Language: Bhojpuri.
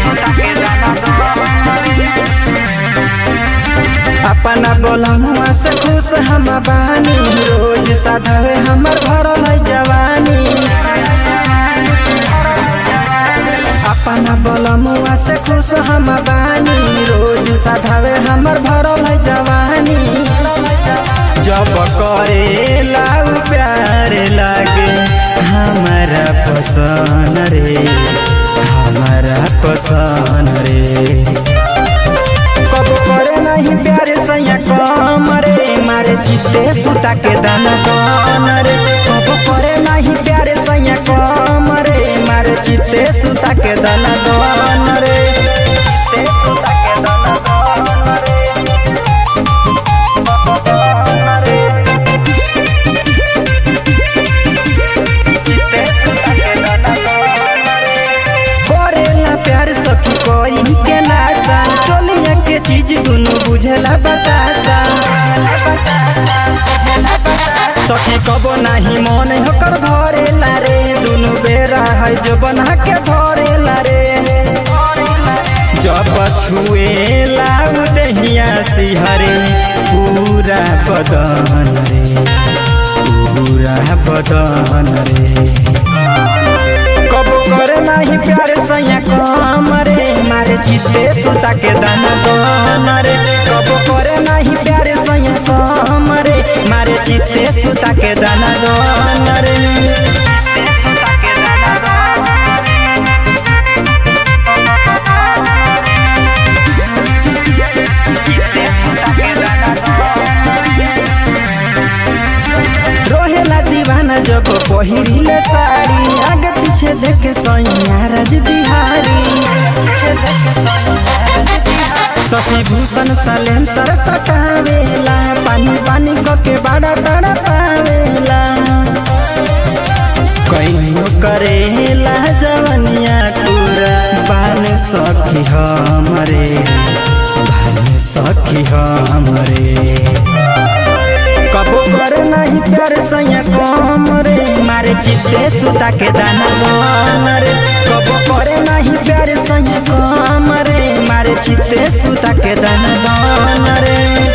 अपना बोलमुआ से खुश हम बानी रोज साधवे हमर भरल है जवानी अपना बोलमुआ से खुश हम बानी रोज साधवे हमर भरल है जवानी जब करे लाउ प्यार लागे हमारा पसंद रे हमारा पसंद रे कब करे नहीं प्यारे सैया कम रे मारे चित्ते सुता के दाना कौन रे कब करे नहीं प्यारे सैया कम रे मारे चित्ते सुता के दाना कौन रे चित्ते सुता के दाना कौन रे कौन रे चित्ते सुता के दाना कौन रे करेला प्यार सखी कोई के नासा चोलिया के चीज दुनु बुझला बतासा सखी कबो नाही मन होकर भरेला रे दुनु बेरा है जो बना के धरेला रे जब छुएला उदहिया सिहरे पूरा बदन रे पूरा बदन रे कब करे नाही प्यार सैया कम रे मारे चित्ते सुता के दाना कौन रे कब करे नाही प्यार सैया कम रे मारे चित्ते सुता के दाना कौन रे रोहेला दीवाना जब पहिरिले साड़ी आगे पीछे देखे सैया राज बिहारी शशि भूषण सलेम सर सटावेला पानी पानी के बड़ा बड़ा पावेला कहियो करेला जवनिया पूरा बान सखी हमरे बान सखी हमरे कबो करे नहीं प्यार सैया कम रे मारे चित्ते सुता के दाना कम रे कबो करे नहीं प्यार सैया कम रे मारे चित्ते सुता के दाना कम रे